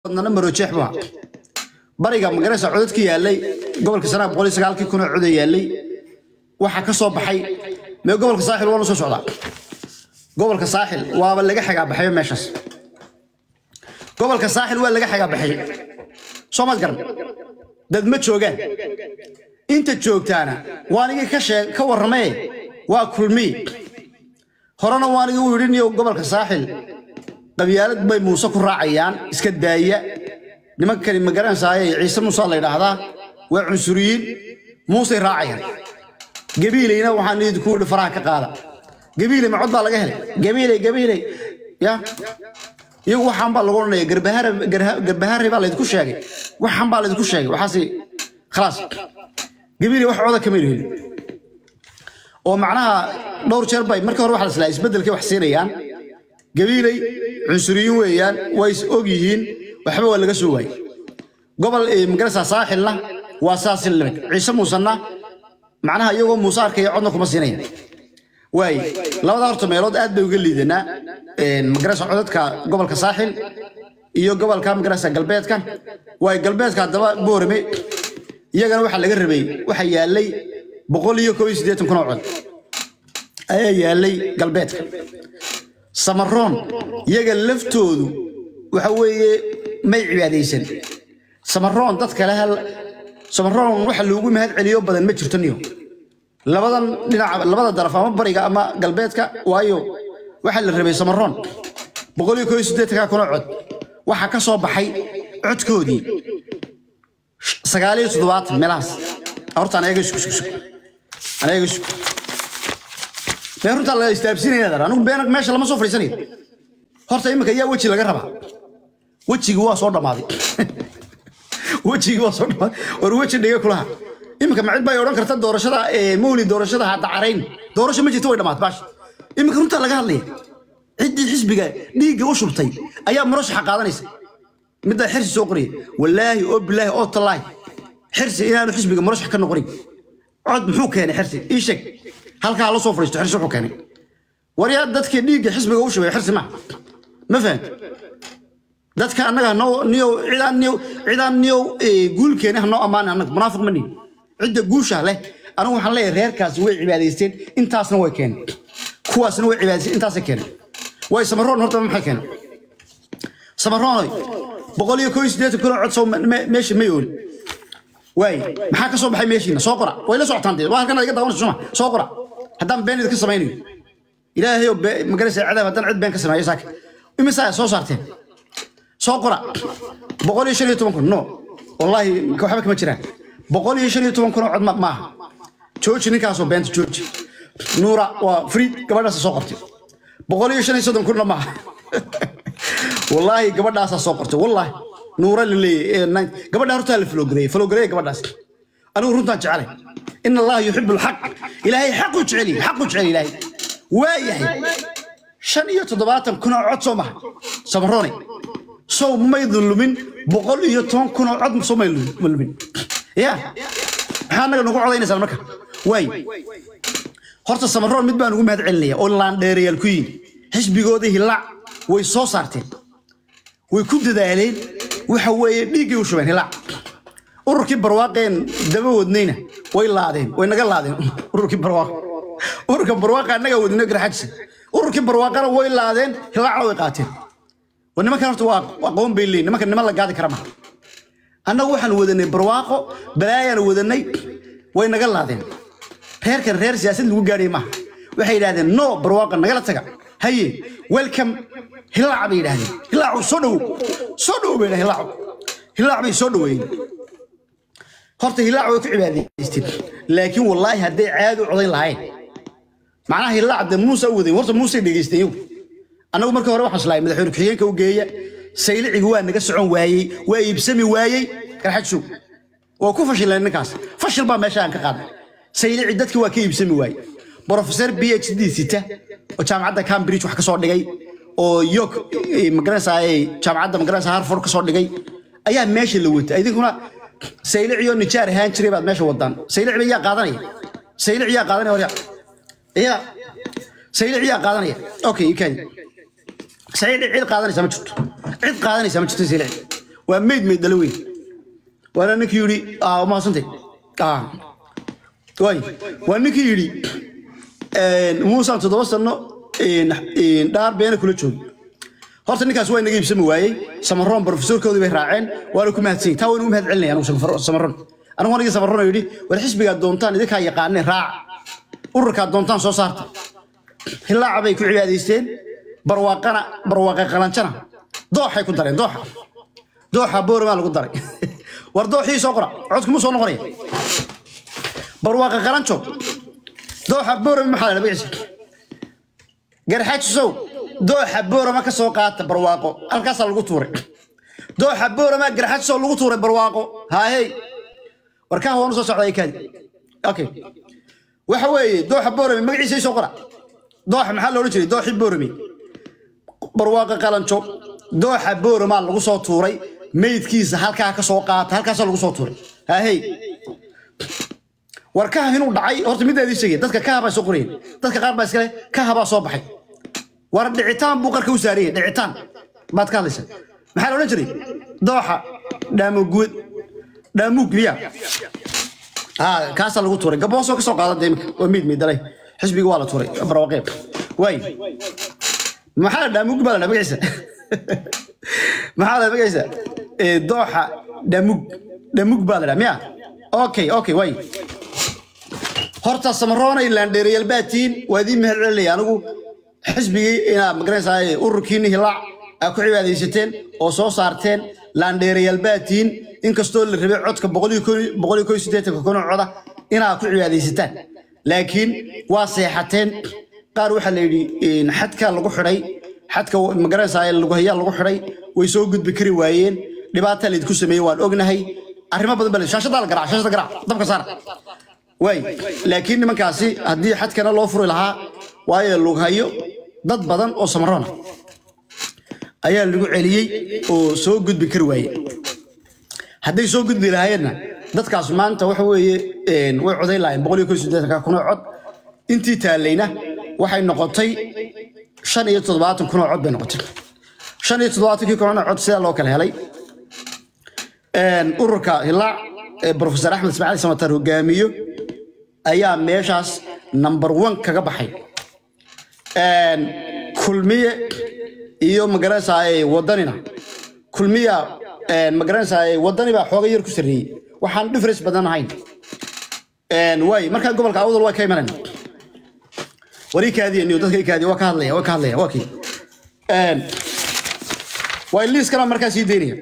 badnana marojeex baa bariga magaraysa codadka yaalay gobolka sanaa boqol iyo sagaalkii kun oo coda yaalay waxaa ka soo baxay mee gobolka saaxil waa la soo socdaa gobolka saaxil waaba laga xagaa baxayo meeshaas gobolka saaxil waa laga xagaa baxay soo maad garan dad ma joogaan inta joogtaana waanigii ka sheeg ka warramee waa kulmiy horena waanigii u yidhi niyo gobolka saaxil qabyaalad bay muuse ku raacayaan iska daaya nimankani ma garanaysaayey ciise muuse la yidhaahdaa waa cunsuriyiin muusey raacayaan gabiilayna waxaan idinku yidhi faraha ka qaada gabiiley macod baa laga helay gabiiley gabiiley ya iyagu waxaan baa lagu odhanaya garbahare baa laydinku sheegay waxaan baa laydinku sheegay waxaasi khalaas gabiiley wax coda kama helin oo macnaha dhowr jeer bay markii hore waxa la islaa isbeddelkay wax siinayaan gabiiley cunsuriyiin weeyaan way is og yihiin waxba waa laga soo waayey gobol magarasa saaxilna waa saasi limid ciise muusanna macnaha iyagoo muuse arkaya codna kuma siinaya waay labada horta meelood aad bay uga liidanaa magarasa codadka gobolka saaxil iyo gobolka magarasa galbeedka waay galbeedka haddaba boorame iyagana waxaa laga rabay waxaa yaalay boqol iyo kob iyo siddeetan kun oo cod ayaa yaalay galbeedka samaroon iyaga laftoodu waxa weeye may cibaadaysan samaroon dad kale hal samaroon waxa loogu mahad celiyo badan ma jirto niyo labadan dhinac labada daraf ama bariga ama galbeedka waayo waxaa la rabay samaroon boqol iyo koo iyo siddeetanka kuna cod waxaa ka soo baxay codkoodii sagaal iyo toddobaatan meelahaas horta anaga isku isku isku anaga isku been runtaa la istaabsinaya dar anigu been meesha lama soo fadhiisanayo horta imika yaa weji laga rabaa wejigii waa soo dhammaaday wejigii waa soo dhammaaday war weji dhiga kulaha imika macid bay odhan karta doorashada mawli doorashada ha dacarayn doorasho ma jirto way dhammaatay baash imika runtaa laga hadlaya ciddii xisbiga dhiigga u shubtay ayaa murashaxa qaadanaysa middaa xirsi soo qoraya wallaahi oo bilaahi oo tallaahi xirsi inaanu xisbiga murashax ka noqonin cod muxuu keenay xirsi ii sheeg halkaa la soo fadhiisto xirsi wuxuu keenay waryaa dadkii dhiigga xisbiga u shubay xirsi ma ma fahamta dadka annaga noo niyow cidaan niyow cidaan niyow guulkeena ha noo ammaana annaga munaafiq ma nihin cidda guusha leh anigu waxaan leeyahay reerkaasi way cibaadaysteen intaasna way keeneen kuwaasna way cibaadaysteen intaasay keeneen way samaroon horta maxay keeneen samaroonoy boqol iyo koo iyo siddeetan kun oo cod soo meesha ma yooli waay maxaa ka soo baxay meeshiina soo qora way la socotaan dee waa halkan iga daawanaysa suma soo qora haddaan been idinka samaynayo ilaahay oo magaraysa cadaab haddaan cid been ka sameeyo saaka imisaa soo saarteen soo qora boqol iyo shan iyo toban kun no wallaahi waxba kama jiraan boqol iyo shan iyo toban kun oo cod maaha jooji ninkaasoo beenta jooji nuura waa friid gabadhaasa soo qortay boqol iyo shan iyo soddon kunna maaha wallaahi gabadhaasaa soo qortay wallaahi nuura la leeyahay gabadhaa hortaa la faloogareeyey faloogareeya gabadhaas anigu runtaan jecelay in allaha yuxibu alxaq ilaahay xaqu jeceliy xaqu jecel ilaahay waa yahay shan iyo toddobaatan kun oo cod soo maha samaroone sow maydun lumin boqol iyo toban kun oo cod soo maydun lumin ya maxaa annaga nagu codaynaysaa marka waay horta samaroon mid baan ugu mahad celinaya oo laandheerayaal ku yihin xisbigooda hilaac way soo saarteen way ku dadaaleen waxa weeye dhiiggay u shubeen hilaac ururkii barwaaqeen daba wadnayna way laadeen way naga laadeen ururkii barwaaq ururka barwaaqa annaga wadino garxajisa ururkii barwaaqana way laadeen hilaacna way qaateen wa nimankan horta waa aqoon bay leeyihin nimankan niman la gaadi kara maha annagu waxaan wadanay barwaaqo balaayaan wadanay way naga laadeen reerkan reer siyaasad lagu gaadhay maaha waxay yidhahdeen no barwaaqa nagala taga haye welcome hilaac bay yidhahdeen hilaacu soo dhowow soo dhowow bay yidhahdeen hilaacu hilaac bay soo dhoweeyeen horta hilaac way ku cibaadaysteen laakiin wallaahi hadday caadi u codayn lahayn macnaha hilaac dee muuse u wadayn horta muusey dhegaysteen iyagu annagu markii hore waxaan islahay madaxweyne ku-xigeenka u geeya saylicigu waa naga socon waayey waa iibsami waayey garxadshow waa ku fashileen ninkaas fashil baa meesha aan ka qaaday saylici dadki waa ka iibsami waayey brofesor b h d sita oo jaamacadda cambridge wax ka soo dhigay oo york magaranaysaa jaamacadda magaranaysaa harford ka soo dhigay ayaa meesha la watay idinkuna sayliciyoo nijaar ahaan jiray baad meesha wadaan saylic ba yaa qaadanaya saylic yaa qaadanaya warya ya saylic yaa qaadanaya okay ikay saylic cid qaadanaysa ma jirto cid qaadanaysa ma jirto saylic waa meyd meyd dhalo weyn waana ninkii yidhi ah mahadsantay ah waay waa ninkii yidhi muusaan toddoba sano dhaar beena kula joogi horta ninkaas waa inaga iibsami waayey samaroon profesorkoodii bay raaceen waana ku mahadsan taa waynu u mahad celinaya anigu samaroon anigu anigii samaroon oo yidhi war xisbigaad doontaan idinkaa yaqaaneen raaca ururkaad doontaan soo saarta hilaaca bay ku cibaadaysteen barwaaqana barwaaqa qalanjana dooxay ku dareen dooxa dooxa booramaa lagu daray war dooxii soo qora codkuma soo noqonaya barwaaqa qalanjo dooxa boorama maxaa la magaciisa garxaajisow dooxa boorama ka soo qaata barwaaqo halkaasaa lagu tuuray dooxa boorama garxaajisow lagu tuuray barwaaqo haahey warkaha waanu soo socdaa kaadi okay waxa weeye dooxa boorame magaciisa soo qora dooxa maxaa loola jiray dooxii boorame barwaaqa qalanjo dooxa boorama lagu soo tuuray meydkiisa halkaa ka soo qaata halkaasaa lagu soo tuuray haahey war kaha inuu dhacay horta midaadii sheegay dadka kaha baa soo qorayeen dadka qaar baa iskale kaha baa soo baxay war dhicitaan buu qarka u saarayay dhicitaan baad ka hadlaysa maxaa la odhan jiray dooxa dhaamoguud dhaamuug miya haa kaasaa lagu tuuray gaboosoo ka soo qaadan dee imika waa miid miidalay xisbiga waa la tuuray barwaqeeb waay maxaa dhaamuug baa la dhaa magaciisa maxaa la magaciisa dooxa dhaamug dhaamug baa la dhaa miya okay okay waay horta samaroonay laandheerayaal baa tihiin waa idiin mahad celinaya anigu xisbigii inaad magaranaysaa ururkiinni hilaac aad ku cibaadaysateen oo soo saarteen laandheerayaal baa tihiin inkastoo la rabay codka boqoliyo koy siddeetanka kun oo coda inaad ku cibaadaysataan laakiin waa seexateen qaar waxaa la yidhi xadka lagu xidhay xadka magaranaysaa lugahayaa lagu xidhay way soo gudbi kari waayeen dhibaataa laydinku sameeyey waan ognahay arrimo badan baa shaashadaa la garaac shaashada garaac dabka saara waay laakiin nimankaasi haddii xadkana loo furi lahaa waayo lughayo dad badan oo samaroona ayaa lagu celiyey oo soo gudbi kari waaye hadday soo gudbi lahaayeenna dadkaas maanta waxa weeye way coday lahaayeen boqol iyo kow siddeetanka kun oo cod intii taallayna waxay noqotay shan iyo toddobaatan kun oo cod bay noqotay shan iyo toddobaatankii kun oo cod sidaa loo kala helay ururka hilaac ee profesor axmed ismaaciil samatar hogaamiyo ayaa meeshaas number one kaga baxay kulmiye iyo magaranaysaa wadanina kulmiya magaranaysaa wadani baa xooga yar ku sarreeyey waxaan difference badan ahayn waay markaa gobolka awdal waa ka imanayna warii kaadiya niyo dadka kaadiya waa ka hadlaya waa ka hadlaya waa kii waay liiskana markaa sii daynaya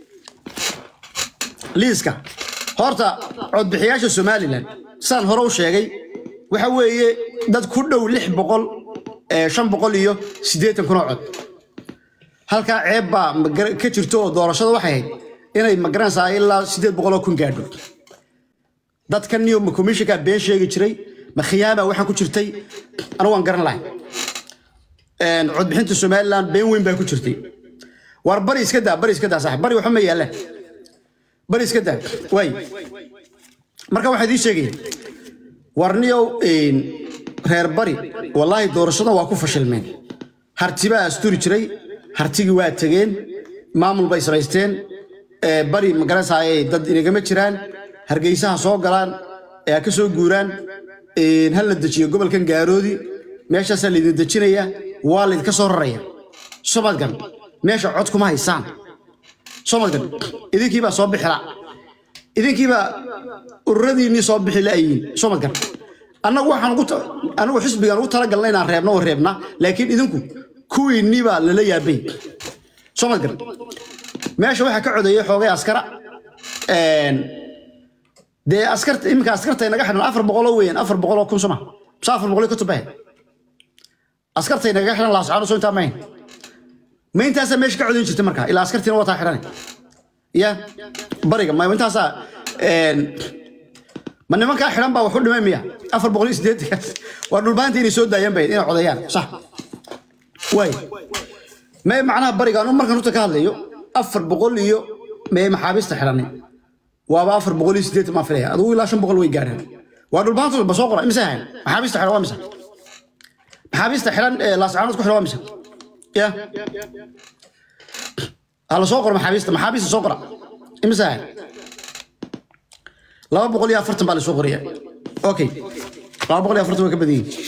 liiska horta codbixiyaasha somalilan saan hore u sheegay waxa weeye dad ku dhow lix boqol shan boqol iyo siddeetan kun oo cod halkaa ceeb baa ka jirto oo doorashada waxay ahayd inay magaranaysaa ilaa siddeed boqol oo kun gaadho dadkan niyo ma komishinkaa been sheegi jiray ma khiyaama waxaa ku jirtay anigu waan garan lahay codbixinta somalilan been weyn baa ku jirtay war bari iska daa bari iska daa saaxib bari waxba ma yaallaan bari iska daa waay marka waxaa idiin sheegaya warniyow reer bari wallaahi doorashada waa ku fashilmeen harti baa asturi jiray hartigii waa tegeen maamul bay samaysteen bari magaranaysaa dad inagama jiraan hargeysaha soo galaan ee ka soo guuraan ha la dejiyo gobolkan gaaroodi meeshaasaa laydin dejinaya waa laydinka soo raraya somadgan meesha cod kuma haysaan somadgan idinkiibaa soo bixila idinkiibaa ururadiinnii soo bixi la'yiin somadgan annagu waxaan ugu anigu xisbigan ugu talagalna inaan reebno oo reebna laakiin idinku kuwiinnii baa lala yaabay somadgan meesha waxaa ka codeeyay xoogay askara dee askarta iminka askarta inaga xidhan afar boqoloo weeyaan afar boqoloo kun soma mise afar boqolio ka tubahe askarta inaga xidhan laascaano soo intaa mahayn ma intaasaa meesha ka codayn jirta marka ilaa askartiina wataa xidhan ya bariga ma intaasaa ma nimankaa xidhan baa wax u dhimay miya afar boqol iyo siddeetankaas waa dhulbaanta inay soo daayaan bay inay codeeyaan sax waay may macnaha bariga anu markan horta ka hadlayo afar boqol iyo mee maxaabiista xidhanay waaba afar boqol iyo siddeetan maa filaya adugu ilaa shan boqol way gaarhaan waa dhulbaanta ba soo qora imise hayn maxaabiista xidhan waa mise maxaabiista xidhan ee laascaanood ku xidhan waa mise ya ha la soo qoro maxaabiista maxaabiista soo qora imisa ahayd laba boqol iyo afartan baa la soo qoraya okay laba boqol iyo afartan waa ka badan yihiin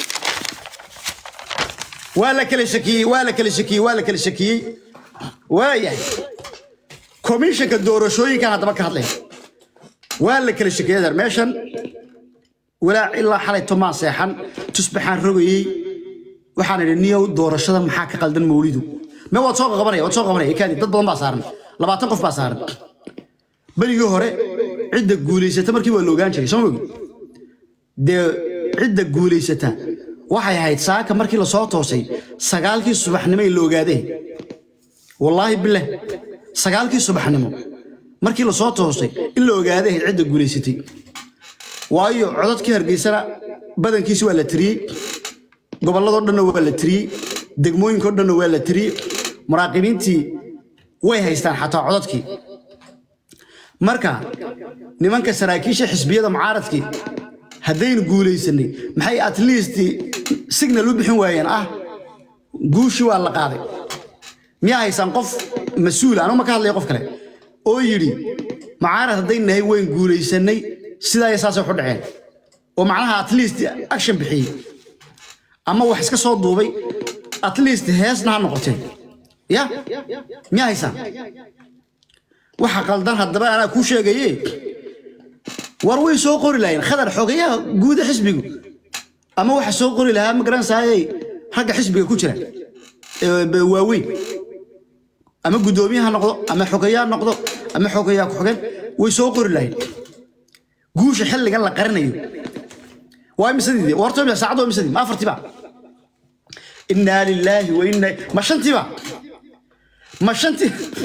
waa la kala shakiyey waa la kala shakiyey waa la kala shakiyey waayahay komishanka doorashooyinkan haddaba ka hadlaya waa la kala shakiyey adeer meeshan walaac ilaa xalay tomaan seexan tusbaxaan rogayey waxaan idhi niyow doorashada maxaa ka qaldan mawlidu me waad soo qabanaya waad soo qabanaya kaadi dad badan baa saaran labaatan qof baa saaran berigii hore cidda guulaysata markii waa la ogaan jiray soo mogi dee cidda guulaysata waxay ahayd saaka markii lasoo toosay sagaalkii subaxnimo in la ogaadee wallaahi bilah sagaalkii subaxnimo markii lasoo toosay in la ogaaday ahayd cidda guulaysatay waayo codadkii hargeysana badankiisi waa la tiriyey gobolladoo dhanna waa la tiriyey degmooyinkao dhanna waa la tiriyey muraaqibiintii way haystaan xataa codadkii marka nimanka saraakiisha xisbiyada mucaaradkii haddaynu guulaysanay maxay at least signal u bixin waayeen ah guushii waa la qaaday miyaa haysaan qof mas-uul anuu ma ka hadlaya qof kale oo yidhi mucaarad hadday nahay wayn guulaysanay sidaa iyo saasay waxu dhaceen oo macnaha at least action bixiyey ama wax iska soo duubay at least heesna ha noqotee ya miyaa haysaan waxa qaldan haddaba anaa kuu sheegaye war way soo qori lahayn khadar xogayaha guuda xisbigu ama waxa soo qori lahaa ma garanaysaayey ragga xisbiga ku jira ee waaweyn ama guddoomiye ha noqdo ama xogayaa noqdo ama xogayaa ku-xigeen way soo qori lahayn guusha xilligan la qarinayo waa imisadii warto saacad waa imisadii ma afartiba innaa lilaahi wa inna ma shantiba ma shanti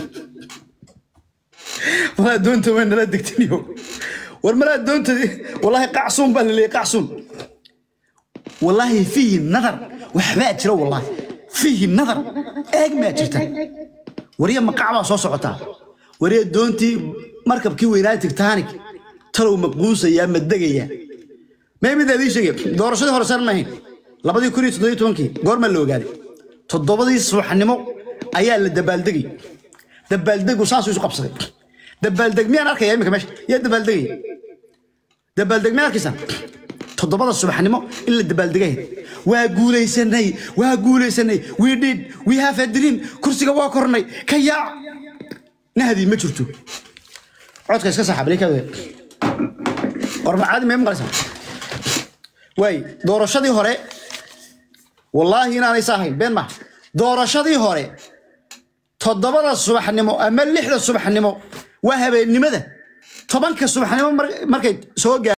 malaa doonta waa nala degtaniyo war malaa doonta wallaahi qacsuun baa laleeyay qacsuun wallaahi fiihi nadar waxbaa jira wallaahi fiihi nadar eeg maa jirta warya maqac baa soo socotaa warya doontii markabkii weynaa tigtaanik talow maquusayaa ma degayaa mee mid adii sheegay doorashadii hore saan maahayn labadii kun iyo toddobiyo tobankii goormaa la ogaaday toddobadii subaxnimo ayaa la dabaaldegay dabaaldegu saasuu isu qabsaday dabaaldeg miyaan arkaya iminka meesha yaa dabaaldegaya dabaaldeg miyaa arkaysaa toddobada subaxnimo in la dabaaldegay waa guulaysanay waa guulaysanay we did we have a dream kursiga waa kornay ka yaac nahdii ma jirto codka iska saxa balikaada war macaadi mee maqlaysaa waay doorashadii hore wallaahi inaanay saahayn been maha doorashadii hore toddobada subaxnimo ama lixda subaxnimo waa habeennimada tobanka subaxnimo markay soo gaar